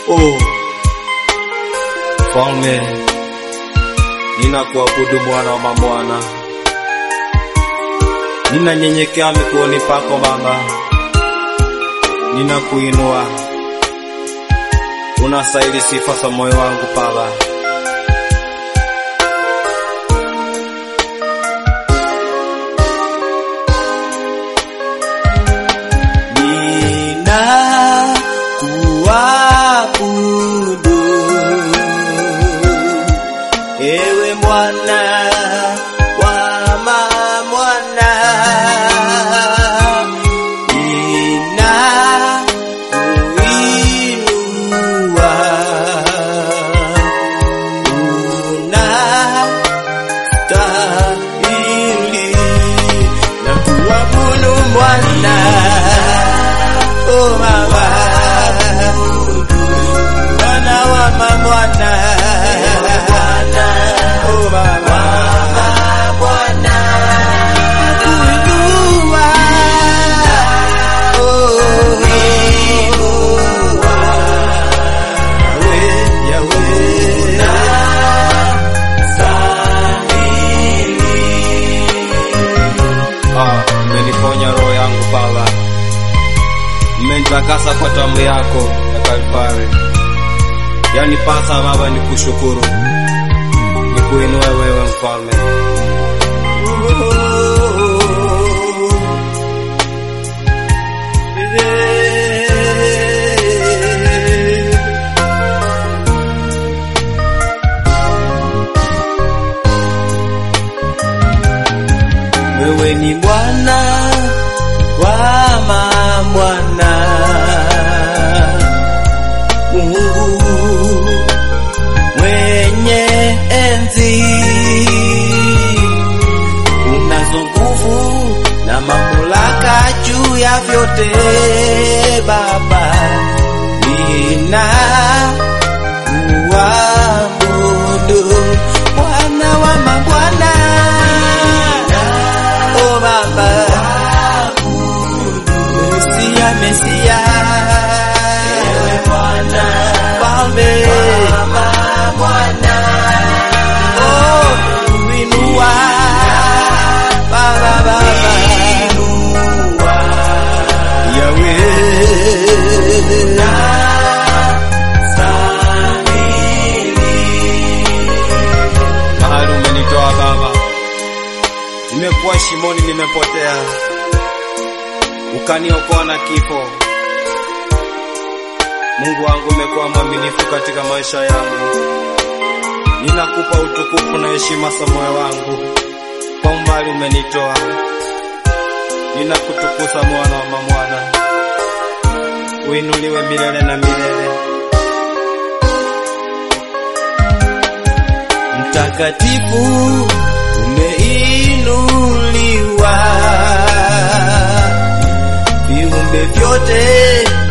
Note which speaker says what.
Speaker 1: Oh, Falme, ninakuabudu Bwana wa mabwana, ninanyenyekea miguuni pako Baba, ninakuinua, unastahili sifa za moyo wangu Baba.
Speaker 2: Nina kuabudu ewe mwana wa mwana, nina kuinua unastahili na kuabudu mwana Oh mama, mwana wa mwana, oh mama, mwana, kuinua, oh inua, Yahweh, Yahweh,
Speaker 1: Ah, umeniponya roho yangu Baba, mmenitakasa kwa damu yako ya Kalvari. Yani pasa Baba, nikushukuru, nikuinue wewe mfalme.
Speaker 2: Wewe ni mwana wa mwana, Mungu mwenye enzi, unazo nguvu na mamlaka juu ya vyote. Baba, nina kuabudu Bwana wa mabwana, oh Baba, Mesia, Mesia, ewe Bwana, Falme, Bwana, oh kuinua, Baba, Baba,
Speaker 1: Mahali umenitoa Baba, nimekuwa shimoni, nimepotea, ukaniokoa na kifo. Mungu wangu, umekuwa mwaminifu katika maisha yangu. Ninakupa utukufu na heshima za moyo wangu, kwa umbali umenitoa. Ninakutukuza mwana wa mamwana, uinuliwe milele na milele.
Speaker 2: mtakatifu umeinuliwa, viumbe vyote